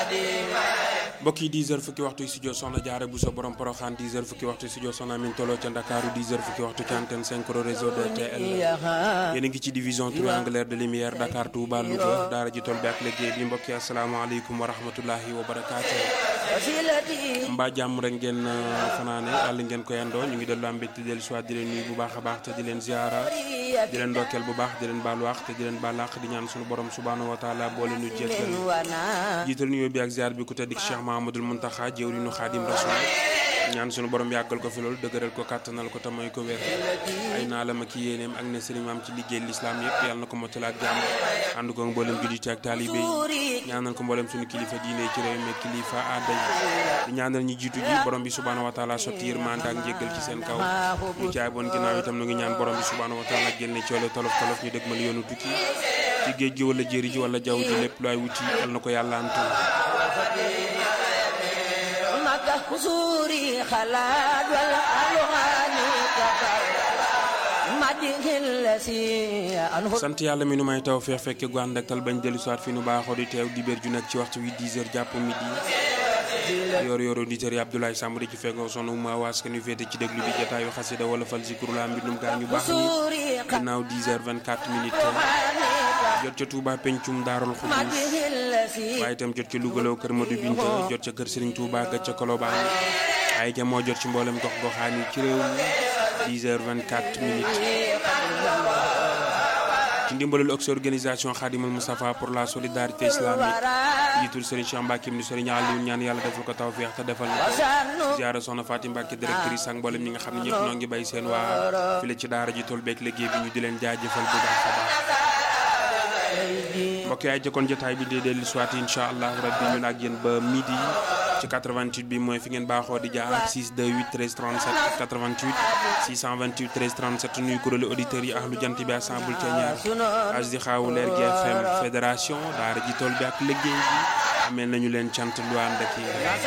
mbokk yi 10 heures fukki waxtu studio soxna jaare bu sa borom poroxaan 10 heures fukki waxtu studio soxna min tolo ca Ndakaaru 10 heures fukki waxtu ci antenne 5 réseau de TL yéen a ngi ci division triangulaire de lumière Dakar Touba Louga daara ji tool bi ak liggéey bi mbokk yi asalaamaaleykum wa rahmatullahi wa barakaatu mbaa jàmm rek ngeen fanaane yàlla ngeen ko yandoo ñu ngi dellu am mbégte dellu soit di leen nuyu bu baax a baax te di leen ziara di leen ndokkeel bu baax di leen baalu wax te di leen baal àq di ñaan suñu borom subhanahu wa taala boole nu jéggal jiital nuyoo bi ak ziar bi ku tedd Cheikh Mahamadul Muntaxa jëwriñu Xaadim Rasul ñaan suñu borom yàggal ko fi loolu dëgëral ko kàttanal ko te may ko wér ay naalam ak yéeneem ak ne sëriñ am ci liggéey lislaam yëpp yàlla na ko mottali ak jàmm ànd ko mboolem julliti ak taalibe yi ñaanal ko mboolem suñu kilifa diine ci réew mi kilifa aada yi di ñaanal ñi jiitu ji borom bi subhaanahu wa taala sotti yërmande ak njéggal ci seen kaw ñu jaay boon ginnaaw itam nu ngi ñaan borom bi subhaanahu wa taala génne coole tolof tolof ñu dëgmal yoonu tukki ci géej gi wala jéeri ji wala jaww ji lépp lu ay wuti yàlla na ko yàlla antu kusuri xalaat wal alwaani kafar sant yàlla mi nu may taw feex fekke gu ànd ak tal bañ dellu soit fi nu baaxoo di teew dibéer ju nekk ci waxtu wi 10 heures jàpp midi yor yor auditeurs yi Abdoulaye Samb di ci fekkoo sonu ma waas nu féete ci déglu bi jataayu xasida wala fal zikru la mbindum gaa ñu baax ñi ginnaaw 10 heures 24 minutes jot ca Touba pencum daarul xudus waaye itam jot ca Lougaloo kër Modou Binta jot ca kër Serigne Touba ga ca Colobane ay ja moo jot ci mboolem gox goxaan yi ci réew mi 10 heures 24 minutes ci ndimbalul ox organisation Khadimul Moustapha pour la solidarité islamique jiitul Serigne Cheikh Mbacke ni Serigne Aliou ñaan yàlla defal ko tawfeex te defal na ziara soxna Fatim Mbacke directrice ak mboolem ñi nga xam ne ñëpp noo ngi bay seen waa file ci daara ji tool beeg liggéey bi ñu di leen jaajëfal bu baax a baax mbokk yaay jëkkoon jotaay bi di dellu soit incha allah rabbi ñun ak yéen ba midi ci 88 bi mooy fi ngeen baaxoo di jaar ak 628 13 37 ak 88 628 13 37 nuyu kuréelu auditeurs yi ahlu jant bi assemble ca ñaar as di xaawu leer gi FM fédération daara ji tool bi ak liggéey bi ameel nañu leen cant lu ànd ak